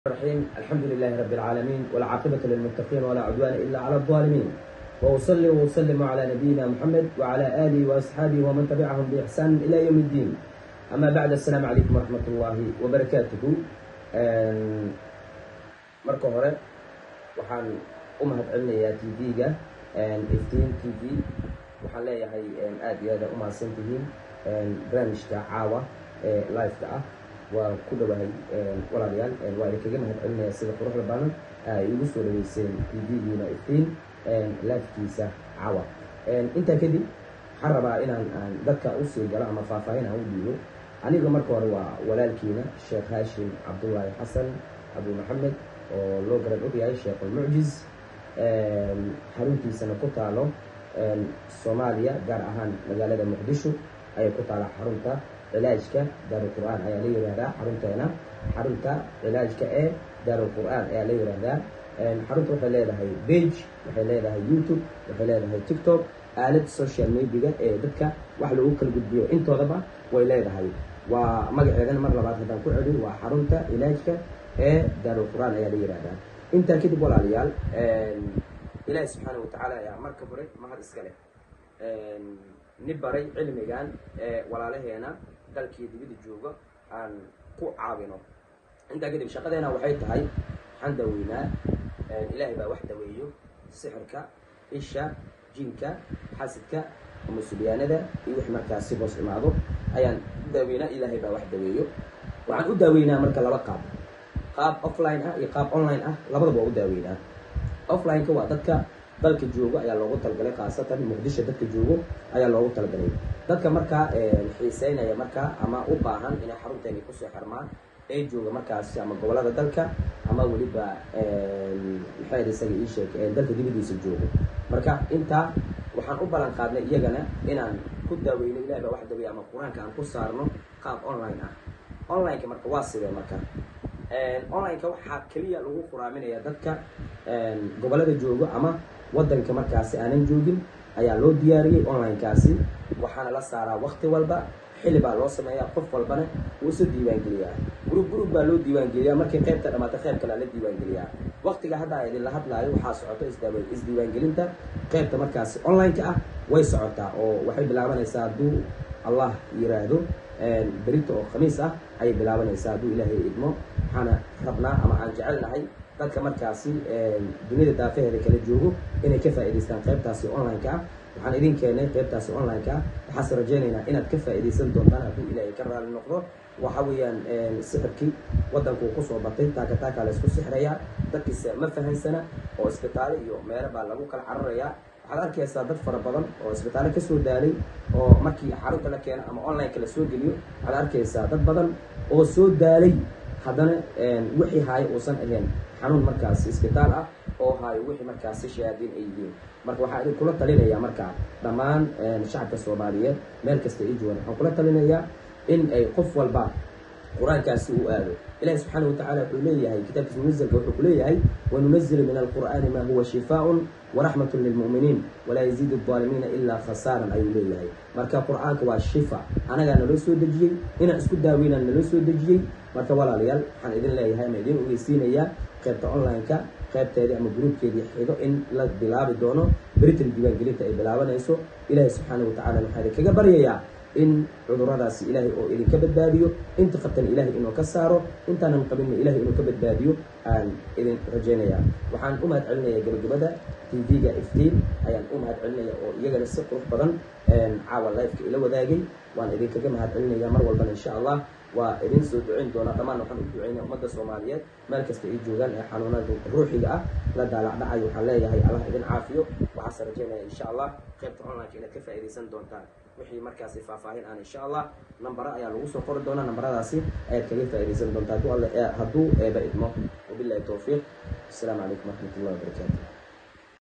الرحيم الحمد لله رب العالمين والعاقبة للمتقين ولا عدوان إلا على الظالمين وأصلي وأسلم على نبينا محمد وعلى آله وأصحابه ومن تبعهم بإحسان إلى يوم الدين أما بعد السلام عليكم ورحمة الله وبركاته marka hore waxaan u mahadcelinayaa t v-ga iftiin t v waxaan leeyahay aada iyo aada u mahadsan tihiin barnaamijka caawa ee live-ka ah waa ku dhawahay walaalayaal waa idinkaga mahadcelinaya sida quruxda badan ay igu soo dhaweyseen t v-giina iftiin live-kiisa caawa intaa kadib waxaan rabaa inaan aan dadka usii galo ama faahfaahin aan u dhiibo aniga marka hore waa walaalkiina sheekh haashim cabdullaahi xasan abu maxamed oo loo garan ogyahay sheekulmucjiz xaruntiisana ku taalo soomaaliya gaar ahaan magaalada muqdisho ayay ku taala xarunta cilaajka daarulqur-aan ayaa la yihahdaa xarunteena xarunta cilaajka ee daarulqur-aan ayaa la yihahdaa xarunta waxay leedahay bage waxay leedahay youtube waxay leedahay tiktok aalad social mediaga ee dadka wax lagu kala gudbiyo intoodaba way leedahay waa magaceedana mar labaad haddaan ku celin waa xarunta cilaajka ee daarulqur-aan ayaa la yihahdaa intaa kadib walaalayaal ilaahi subxaana watacaala ayaa marka hore mahad iska leh ni baray cilmigan ee walaalaheena dalkii dibida jooga aan ku caawino intaa kadib shaqadeena waxay tahay waxaan daweynaa ilaahay baa wax daweeyo sixirka isha jinka xasidka musulyaanada iyo wix markaas si hoos imaado ayaan u daaweynaa ilaahay baa wax daweeyo waxaan u daaweynaa marka laba qaab qaab offline ah iyo qaab online ah labadaba waa u daaweynaa offline-ka waa dadka dalka joogo ayaa loogu talagalay khaasatan muqdisho dadka joogo ayaa loogu talagalay dadka markaa xiiseynaya markaa ama u baahan inay xarunteeni kusoo xirmaan ee jooga markaas ama gobolada dalka ama weliba maxay isaga ii sheeg dalka dibadiisa joogo marka intaa waxaan u ballan qaadnay iyagana inaan ku daaweyno ilahi baa wax daweeya ama qur-aanka aan ku saarno qaab online ah online-ka marka waa sidee marka online-ka waxaa keliya lagu quraaminaya dadka gobolada joogo ama waddanka markaasi aanan joogin ayaa loo diyaariyey online-kaasi waxaana la saaraa wakti walba xilli baa loo sameeyaa qof walbana wuu isu diiwaangeliyaa gurub gurub baa loo diiwaangeliyaa markii qaybta dhamaata qayb kalea la diiwaangeliyaa waktiga hadda idinla hadlaayo waxaa socoto isdaaw isdiiwaangelinta qaybta markaasi online-ka ah way socotaa oo waxay bilaabanaysaa hadduu allah yiraahdo berito oo khamiis ah ayay bilaabanaysaa hadduu ilaahay idmo waxaana rabnaa ama aan jecelnahay dadka markaasi duniyada daafaheeda kala joogo inay ka faa'idaystaan qaybtaasi online-ka ah waxaan idin keenay qaybtaasi online-ka ah waxaase rajaynaynaa inaad ka faa'iidaysan doontaan hadduu ilaahay ka raali noqdo waxa weeyaan sixirkii waddankuu kusoo batay taaka taakaa laysku sixrayaa dadkiisa ma fahansana oo isbitaalo iyo meelo baa lagu kala cararayaa waxaad arkaysaa dad fara badan oo isbitaalo kasoo daalay oo markii xarunta la keeno ama online-ka la soo geliyo waxaad arkaysaa dad badan oo soo daalay haddana wixii haayo uusan ahayn xanuun markaasi isbitaal ah oo haayo wixii markaasi shayaadiin ay yihiin marka waxaa idin kula talinayaa markaa dhammaan shacabka soomaaliyeed meel kasta ii joogan waxaan kula talinayaa in ay qof walba qur-aankaasi uu aado ilahi subxaana watacaala wuxuu leeyahay kitaabkiisa munazalka wuxuu ku leeyahay wanunazilu min alqur'aani maa huwa shifaaun waraxmat lilmu'miniin walaa yaziidu alظaalimiina ilaa khasaaran ayuu leeyahay marka qur-aanka waa shifa anagaa naloo soo dejiyey inaan isku daaweynaan naloo soo dejiyey marka walaalayaal waxaan idin leeyahay ama idin ogeysiinayaa qaybta online-ka qaybteedii ama gruubkeedii xigo in la bilaabi doono beritan diiwaangelinta ay bilaabanayso ilaahay subxaana watacala waxaa idinkaga baryayaa in cuduradaasi ilaahay oo idinka badbaadiyo inta qabtan ilaahay inuu ka saaro intaanan qabinna ilahay inuu ka badbaadiyo aan idin rajaynayaa waxaan u mahad celinaya gabagabada t v-ga iftiin ayaan u mahad celinaya oo iyagana si qurux badan caawa life-ka ila wadaagay waan idinkaga mahad celinaya mar walbana insha allah waa idin soo duceyn doonaa dhammaan waxaan u duceynaya ummadda soomaaliyeed meel kasta ay joogaan ee xanuunada ruuxiga ah la daalacdhacayo waxaan leeyahay allah idin caafiyo waxaase rajaynaya insha allah qaybta online-ka inaad ka faa'iidaysan doontaan wixii markaasi faahfaahin aan insha allah nambara ayaa lagu soo qori doonaa nambaradaasi ayaad kaga faa'iidaysan doontaa hadduu eeba idmo wabillahi towfiiq asalaamu calaykum waraxmat ullahi wabarakaatu